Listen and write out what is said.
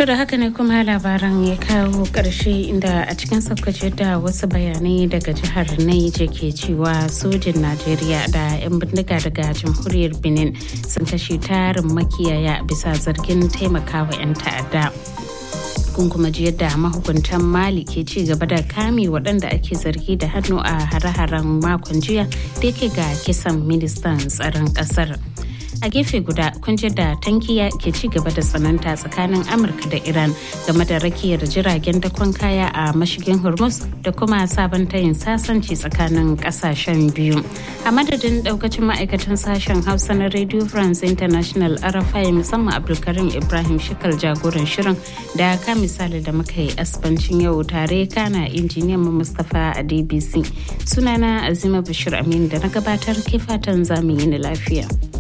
To da haka ne kuma labaran ya kawo ƙarshe inda a cikin sabkace da wasu bayanai daga jihar Naija ke cewa sojin Najeriya da 'yan bindiga daga jamhuriyar Benin sun kashe tarin makiyaya bisa zargin taimakawa 'yan ta'adda. kun kuma ji yadda mahukuntan mali ke ci gaba da kame waɗanda ake zargi da hannu a hare-haren makon jiya da yake ga kisan ministan tsaron ƙasar. a gefe guda kun da tankiya ke ci gaba da tsananta tsakanin amurka da iran game da rakiyar jiragen dakon kaya a mashigin hormuz da kuma sabon tayin sasanci tsakanin kasashen biyu a madadin daukacin ma'aikatan sashen hausa na radio france international rfi musamman abdulkarim ibrahim shikal jagoran shirin da ka misali da muka yi asbancin yau tare kana injiniyan mu mustapha a dbc sunana azima bashir amin da na gabatar ke fatan zamu yi ni lafiya.